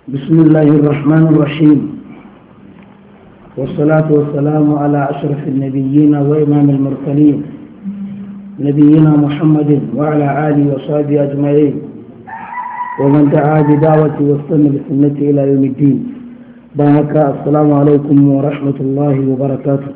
بسم الله الرحمن الرحيم والصلاة والسلام على أشرف النبيين وإمام المرسلين نبينا محمد وعلى آله وصحبه أجمعين ومن دعا بدعوته واستنى بسنته إلى يوم الدين بارك السلام عليكم ورحمة الله وبركاته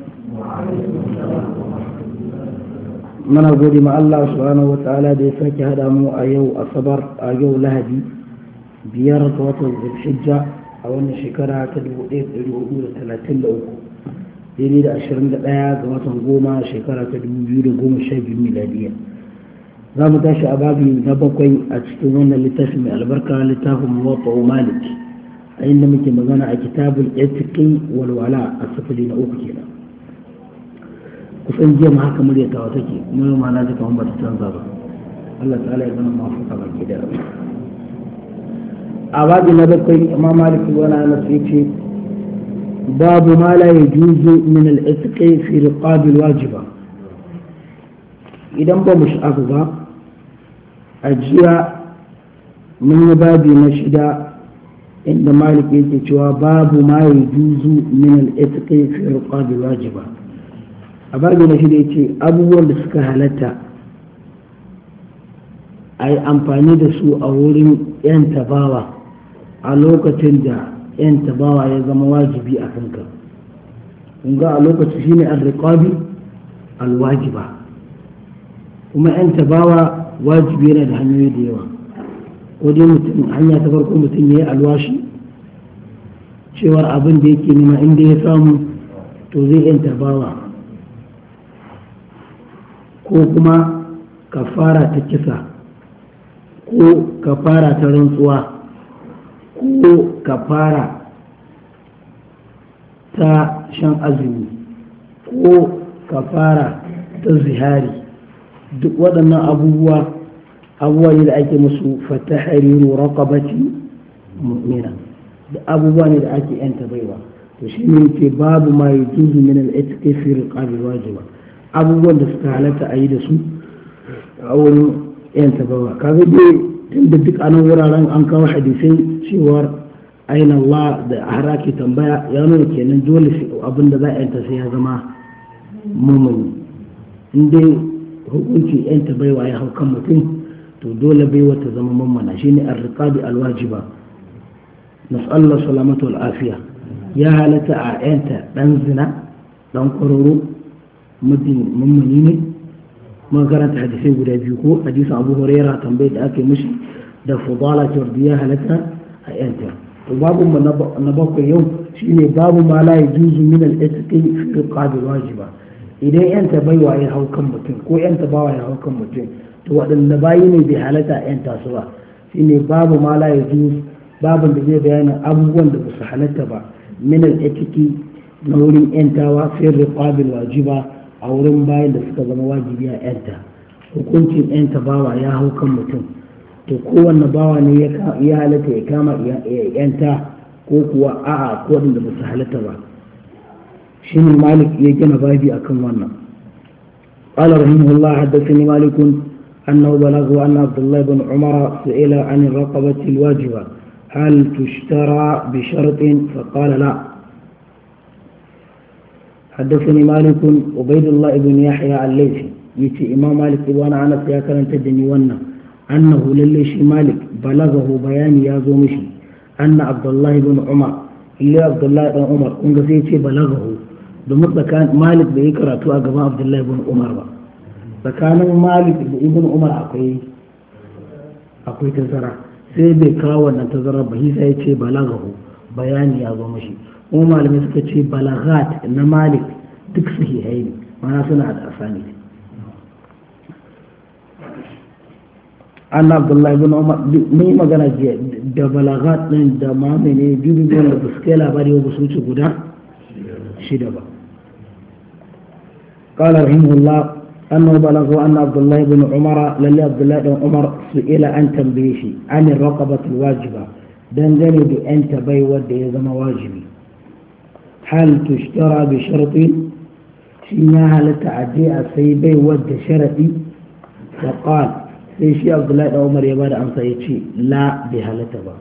من أقول مع الله سبحانه وتعالى دي ساكي هذا مو أيو أصبر أيو لهدي biyar ga watan zulhijja a wannan shekara ta 1433 daidai da 21 ga watan goma shekara ta 2012 miladiya za mu tashi a babi na bakwai a cikin wannan littafin mai albarka littafin muwatta malik a inda muke magana a kitabul etiqi walwala a sifili na uku kenan kusan jiya ma haka muryatawa take kuma yau ma na ji kamar ba ta canza ba Allah ta'ala ya zama mafuka baki da a babu na bakwai imam malik wani anas ya ce babu ma la ya juzu min al-itqi fi riqabil wajiba idan ba mu sha'afu ba a jiya mun yi babi na shida inda malik yake cewa babu ma ya juzu min al-itqi fi riqabil wajiba a babi na shida yace abubuwan da suka halatta a yi amfani da su a wurin 'yan tabawa a lokacin da 'yan tabawa ya zama wajibi a kanka ga a lokacin shine al-riqabi al-wajiba kuma 'yan tabawa wajibi yana da hanyoyi da yawa ko dai mutum hanya ta farko mutum ya yi alwashi cewar abin da yake nema inda ya samu to zai 'yan tabawa ko kuma kafara ta kisa ko kafara ta rantsuwa ko kafara ta shan azumi ko kafara ta zihari duk waɗannan abubuwa abubuwa ne da ake musu fatahariru raqabati mu'mina da abubuwa ne da ake yanta baiwa to shi ne ke babu ma yi juzu min al-itiqi fi riqabi wajiba abubuwan da suka halatta a yi da su a wurin yanta baiwa kaga dai tunda duk anan wuraren an kawo hadisai cewar aina Allah da har ake tambaya ya nuna kenan dole abin da za a yanta sai ya zama mumuni in dai hukunci yanta baiwa ya hau kan mutum to dole baiwa ta zama mummuna shine ar-riqabi al-wajiba nas'allahu salamatu wal afiya ya halatta a yanta dan zina dan kwararo mutum mummuni ne mun karanta hadisai guda biyu ko hadisin abu huraira tambayar da aka yi mishi da fudala jordiya halatta a yanta to babu na bakwai yau shine babu ma la yajuzu min al-itqi fi riqabil wajiba idan yanta baiwa ya hau kan mutum ko yanta bawa ya hau kan mutum to waɗanda bayi ne bai halatta a yanta su ba shine babu ma la yajuzu babin da zai bayyana abubuwan da ba su halatta ba min al-itqi na wurin yantawa fi riqabil wajiba a wurin bayan da suka zama wajibi a yanta hukuncin yanta bawa ya hau kan mutum to kowanne bawa ne ya halatta ya kama yanta ko kuwa a'a ko da ba su halatta ba shi ne malik ya gina babi akan wannan قال رحمه الله حدثني مالك أنه بلغه أن عبد الله بن عمر سئل عن الرقبة الواجبة هل تشترى بشرط فقال لا حدثني مالك عبيد الله بن يحيى الليثي يتي امام مالك ابن انس يا كان تدني ونا انه لليش مالك بلغه بيان يا زومشي ان عبد الله بن عمر اللي عبد الله بن عمر kun ga sai ce balagahu domin tsakanin malik bai yi karatu a gaban abdullahi ibn umar ba tsakanin malik da ibn umar akwai akwai tazara sai bai kawo wannan tazara ba sai ya ce balagahu bayani ya zo mashi kuma malamai suka ce balagat na malik duk sahihai ne mana suna da asani an abdullahi bin umar mun yi magana jiya da balagat din da mamene biyu wanda ba su kai labari ba su wuce guda shida ba قال رحمه الله أنه بلغه أن عبد الله بن عمر للي عبد الله بن عمر سئل عن تنبيشي عن الرقبة الواجبة دنجني بأنت بي ودي زما واجبي هل تشترى بشرط شنها لتعدي سيبي ود شرطي فقال sai shi abdullahi da umar ya bada amsa ya ce la bai halatta ba